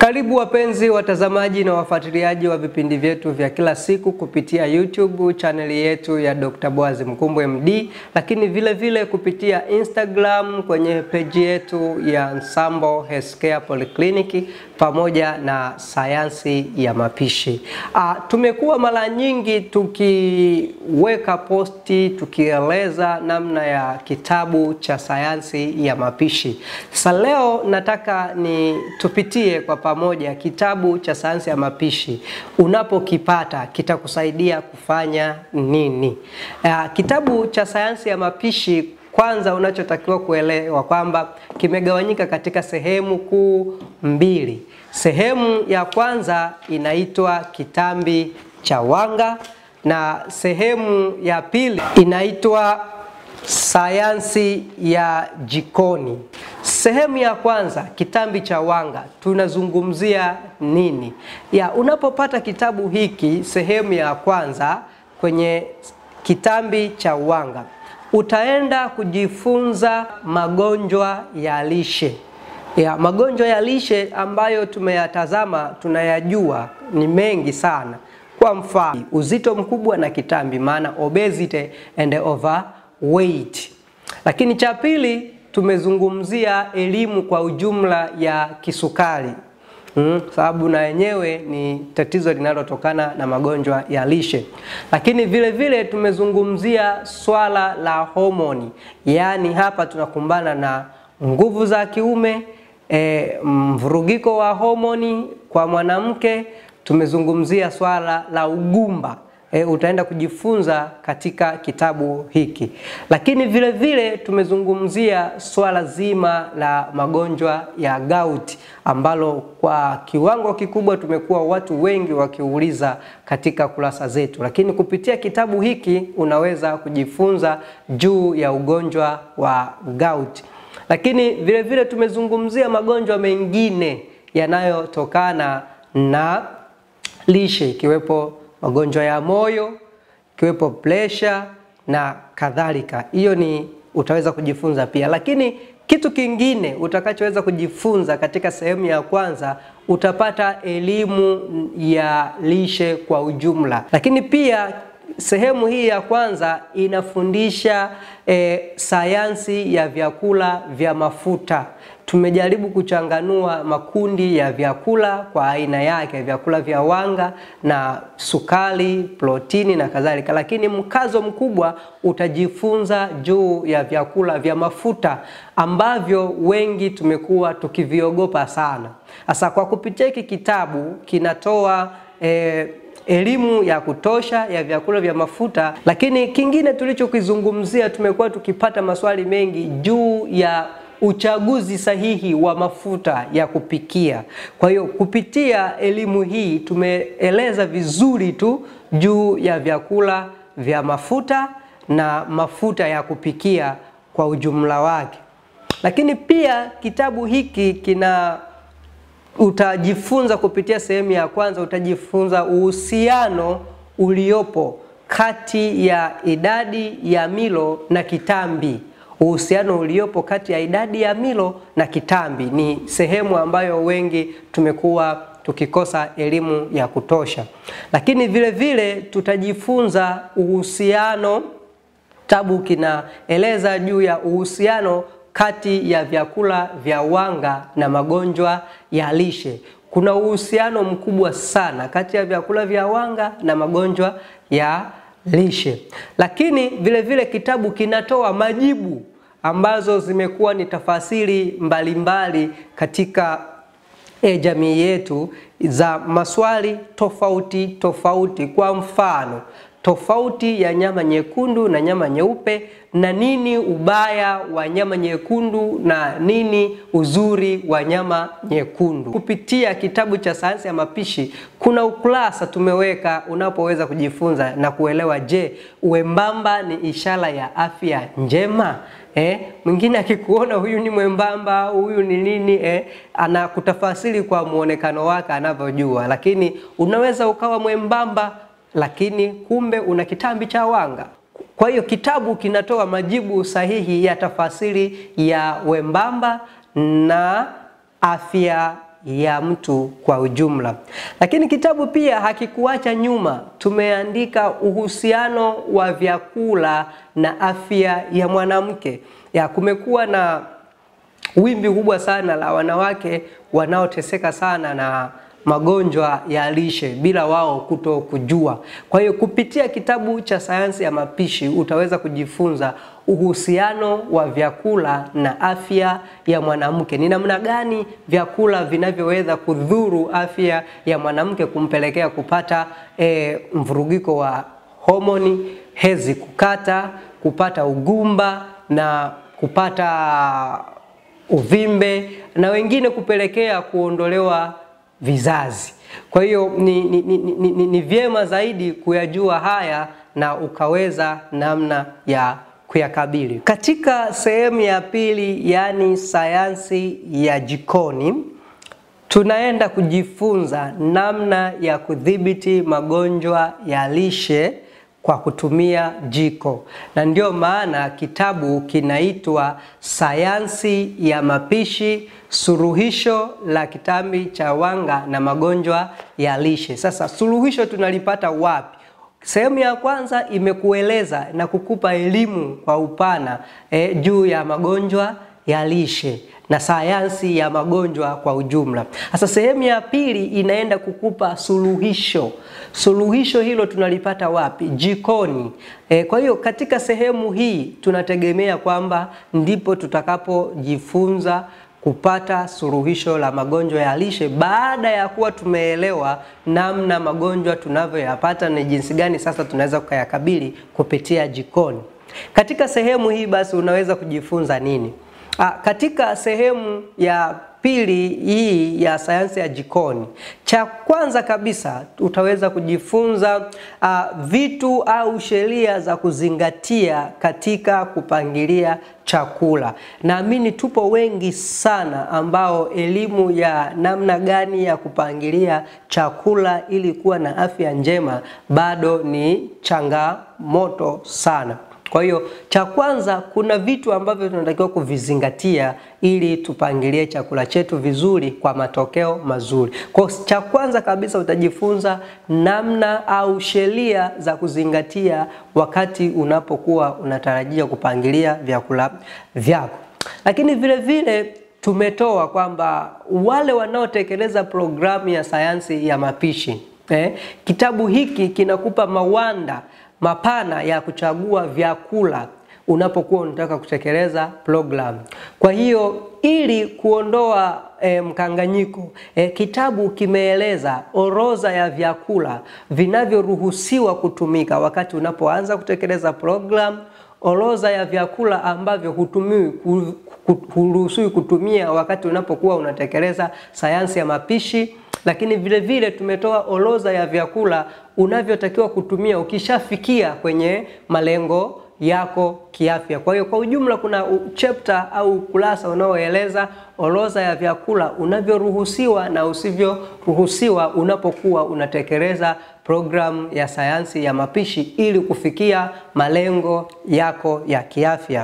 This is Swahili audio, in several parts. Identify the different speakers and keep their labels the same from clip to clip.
Speaker 1: Karibu wapenzi watazamaji na wafuatiliaji wa vipindi vyetu vya kila siku kupitia YouTube chaneli yetu ya Dr. Boaz Mkumbwe MD, lakini vile vile kupitia Instagram kwenye peji yetu ya Nsambo Healthcare Polyclinic pamoja na sayansi ya mapishi. Ah, tumekuwa mara nyingi tukiweka posti tukieleza namna ya kitabu cha sayansi ya mapishi. Sasa leo nataka ni tupitie kwa pamoja kitabu cha sayansi ya mapishi. Unapokipata kitakusaidia kufanya nini? Uh, kitabu cha sayansi ya mapishi kwanza unachotakiwa kuelewa kwamba kimegawanyika katika sehemu kuu mbili. Sehemu ya kwanza inaitwa kitambi cha wanga na sehemu ya pili inaitwa sayansi ya jikoni. Sehemu ya kwanza kitambi cha wanga tunazungumzia nini? Ya, unapopata kitabu hiki sehemu ya kwanza kwenye kitambi cha wanga utaenda kujifunza magonjwa ya lishe. Ya, magonjwa ya lishe ambayo tumeyatazama tunayajua ni mengi sana. Kwa mfano, uzito mkubwa na kitambi, maana obesity and overweight. Lakini cha pili tumezungumzia elimu kwa ujumla ya kisukari. Mm, sababu na yenyewe ni tatizo linalotokana na magonjwa ya lishe. Lakini vile vile tumezungumzia swala la homoni, yaani hapa tunakumbana na nguvu za kiume, e, mvurugiko wa homoni kwa mwanamke. Tumezungumzia swala la ugumba. E, utaenda kujifunza katika kitabu hiki, lakini vile vile tumezungumzia swala zima la magonjwa ya gout ambalo kwa kiwango kikubwa tumekuwa watu wengi wakiuliza katika kurasa zetu, lakini kupitia kitabu hiki unaweza kujifunza juu ya ugonjwa wa gout, lakini vile vile tumezungumzia magonjwa mengine yanayotokana na lishe ikiwepo magonjwa ya moyo ikiwepo presha na kadhalika. Hiyo ni utaweza kujifunza pia, lakini kitu kingine utakachoweza kujifunza katika sehemu ya kwanza utapata elimu ya lishe kwa ujumla, lakini pia sehemu hii ya kwanza inafundisha eh, sayansi ya vyakula vya mafuta. Tumejaribu kuchanganua makundi ya vyakula kwa aina yake, vyakula vya wanga na sukari, protini na kadhalika, lakini mkazo mkubwa utajifunza juu ya vyakula vya mafuta ambavyo wengi tumekuwa tukiviogopa sana. Sasa kwa kupitia hiki kitabu kinatoa eh, elimu ya kutosha ya vyakula vya mafuta, lakini kingine tulichokizungumzia, tumekuwa tukipata maswali mengi juu ya uchaguzi sahihi wa mafuta ya kupikia. Kwa hiyo kupitia elimu hii tumeeleza vizuri tu juu ya vyakula vya mafuta na mafuta ya kupikia kwa ujumla wake. Lakini pia kitabu hiki kina utajifunza kupitia sehemu ya kwanza, utajifunza uhusiano uliopo kati ya idadi ya milo na kitambi. Uhusiano uliopo kati ya idadi ya milo na kitambi ni sehemu ambayo wengi tumekuwa tukikosa elimu ya kutosha, lakini vile vile tutajifunza uhusiano. Kitabu kinaeleza juu ya uhusiano kati ya vyakula vya wanga na magonjwa ya lishe. Kuna uhusiano mkubwa sana kati ya vyakula vya wanga na magonjwa ya lishe, lakini vile vile kitabu kinatoa majibu ambazo zimekuwa ni tafasiri mbalimbali mbali katika e, jamii yetu za maswali tofauti tofauti. Kwa mfano tofauti ya nyama nyekundu na nyama nyeupe, na nini ubaya wa nyama nyekundu na nini uzuri wa nyama nyekundu. Kupitia kitabu cha sayansi ya mapishi kuna ukurasa tumeweka unapoweza kujifunza na kuelewa, je, uembamba ni ishara ya afya njema? Eh, mwingine akikuona huyu ni mwembamba, huyu ni nini, eh, anakutafasiri kwa muonekano wake anavyojua, lakini unaweza ukawa mwembamba lakini kumbe una kitambi cha wanga. Kwa hiyo kitabu kinatoa majibu sahihi ya tafasiri ya wembamba na afya ya mtu kwa ujumla. Lakini kitabu pia hakikuacha nyuma, tumeandika uhusiano wa vyakula na afya ya mwanamke. Ya kumekuwa na wimbi kubwa sana la wanawake wanaoteseka sana na magonjwa ya lishe bila wao kuto kujua. Kwa hiyo kupitia kitabu cha sayansi ya mapishi utaweza kujifunza uhusiano wa vyakula na afya ya mwanamke. Ni namna gani vyakula vinavyoweza kudhuru afya ya mwanamke kumpelekea kupata e, mvurugiko wa homoni, hezi kukata, kupata ugumba na kupata uvimbe na wengine kupelekea kuondolewa vizazi. Kwa hiyo ni, ni, ni, ni, ni, ni vyema zaidi kuyajua haya na ukaweza namna ya kuyakabili. Katika sehemu ya pili, yaani sayansi ya jikoni, tunaenda kujifunza namna ya kudhibiti magonjwa ya lishe kwa kutumia jiko, na ndio maana kitabu kinaitwa Sayansi ya Mapishi, suluhisho la kitambi cha wanga na magonjwa ya lishe. Sasa suluhisho tunalipata wapi? Sehemu ya kwanza imekueleza na kukupa elimu kwa upana eh, juu ya magonjwa ya lishe na sayansi ya magonjwa kwa ujumla. Sasa sehemu ya pili inaenda kukupa suluhisho. Suluhisho hilo tunalipata wapi? Jikoni. E, kwa hiyo katika sehemu hii tunategemea kwamba ndipo tutakapojifunza kupata suluhisho la magonjwa ya lishe baada ya kuwa tumeelewa namna magonjwa tunavyoyapata na jinsi gani sasa tunaweza kuyakabili kupitia jikoni. Katika sehemu hii basi unaweza kujifunza nini? A, katika sehemu ya pili hii ya sayansi ya jikoni, cha kwanza kabisa utaweza kujifunza uh, vitu au sheria za kuzingatia katika kupangilia chakula. Naamini tupo wengi sana ambao elimu ya namna gani ya kupangilia chakula ili kuwa na afya njema bado ni changamoto sana. Kwa hiyo cha kwanza, kuna vitu ambavyo tunatakiwa kuvizingatia ili tupangilie chakula chetu vizuri kwa matokeo mazuri. Kwa cha kwanza kabisa utajifunza namna au sheria za kuzingatia wakati unapokuwa unatarajia kupangilia vyakula vyako. Lakini vile vile tumetoa kwamba wale wanaotekeleza programu ya sayansi ya mapishi eh, kitabu hiki kinakupa mawanda mapana ya kuchagua vyakula unapokuwa unataka kutekeleza programu. Kwa hiyo ili kuondoa e, mkanganyiko e, kitabu kimeeleza orodha ya vyakula vinavyoruhusiwa kutumika wakati unapoanza kutekeleza programu, orodha ya vyakula ambavyo hutumiwi huruhusiwi kutumia wakati unapokuwa unatekeleza sayansi ya mapishi lakini vile vile tumetoa orodha ya vyakula unavyotakiwa kutumia ukishafikia kwenye malengo yako kiafya. Kwa hiyo kwa ujumla kuna chapter au ukurasa unaoeleza orodha ya vyakula unavyoruhusiwa na usivyoruhusiwa unapokuwa unatekeleza programu ya sayansi ya mapishi ili kufikia malengo yako ya kiafya.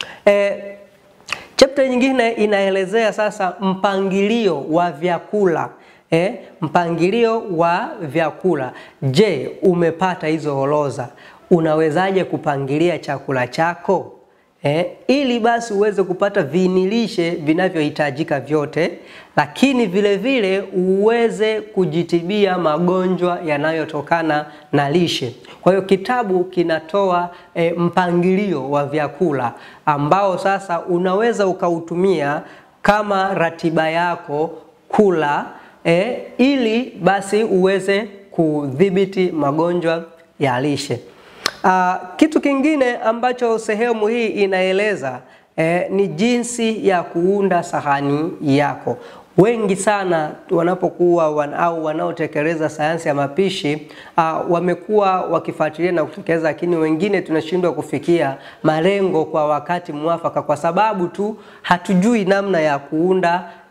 Speaker 1: E, chapter nyingine inaelezea sasa mpangilio wa vyakula. Eh, mpangilio wa vyakula. Je, umepata hizo orodha? Unawezaje kupangilia chakula chako eh, ili basi uweze kupata viinilishe vinavyohitajika vyote, lakini vile vile uweze kujitibia magonjwa yanayotokana na lishe. Kwa hiyo kitabu kinatoa eh, mpangilio wa vyakula ambao sasa unaweza ukautumia kama ratiba yako kula E, ili basi uweze kudhibiti magonjwa ya lishe. Aa, kitu kingine ambacho sehemu hii inaeleza e, ni jinsi ya kuunda sahani yako. Wengi sana wanapokuwa wan, au wanaotekeleza sayansi ya mapishi uh, wamekuwa wakifuatilia na kutekeleza, lakini wengine tunashindwa kufikia malengo kwa wakati mwafaka, kwa sababu tu hatujui namna ya kuunda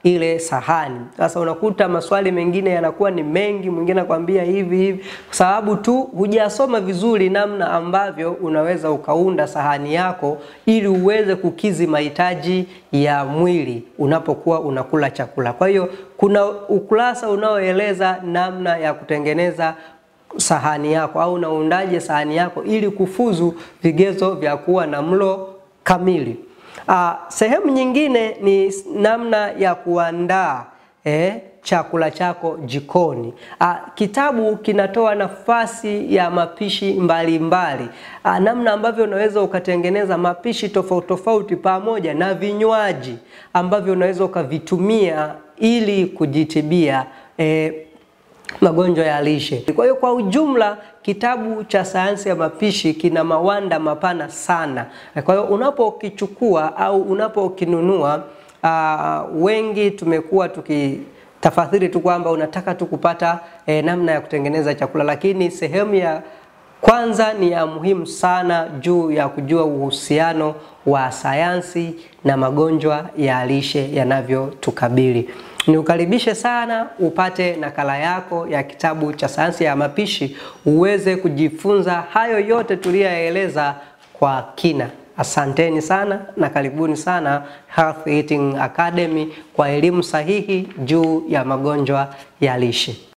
Speaker 1: ile sahani. Sasa unakuta maswali mengine yanakuwa ni mengi, mwingine anakwambia hivi hivi, kwa sababu tu hujasoma vizuri namna ambavyo unaweza ukaunda sahani yako ili uweze kukizi mahitaji ya mwili unapokuwa unakula chakula. Kwa hiyo kuna ukurasa unaoeleza namna ya kutengeneza sahani yako au unaundaje sahani yako ili kufuzu vigezo vya kuwa na mlo kamili. Ah, sehemu nyingine ni namna ya kuandaa eh, chakula chako jikoni. Ah, kitabu kinatoa nafasi ya mapishi mbalimbali ah, namna ambavyo unaweza ukatengeneza mapishi tofauti tofauti pamoja na vinywaji ambavyo unaweza ukavitumia ili kujitibia eh, magonjwa ya lishe. Kwa hiyo kwa ujumla kitabu cha sayansi ya mapishi kina mawanda mapana sana. Kwa hiyo unapokichukua au unapokinunua, uh, wengi tumekuwa tukitafasiri tu kwamba unataka tu kupata eh, namna ya kutengeneza chakula, lakini sehemu ya kwanza ni ya muhimu sana juu ya kujua uhusiano wa sayansi na magonjwa ya lishe yanavyotukabili. Niukaribishe sana upate nakala yako ya kitabu cha sayansi ya mapishi uweze kujifunza hayo yote tuliyoyaeleza kwa kina. Asanteni sana na karibuni sana Health Eating Academy kwa elimu sahihi juu ya magonjwa ya lishe.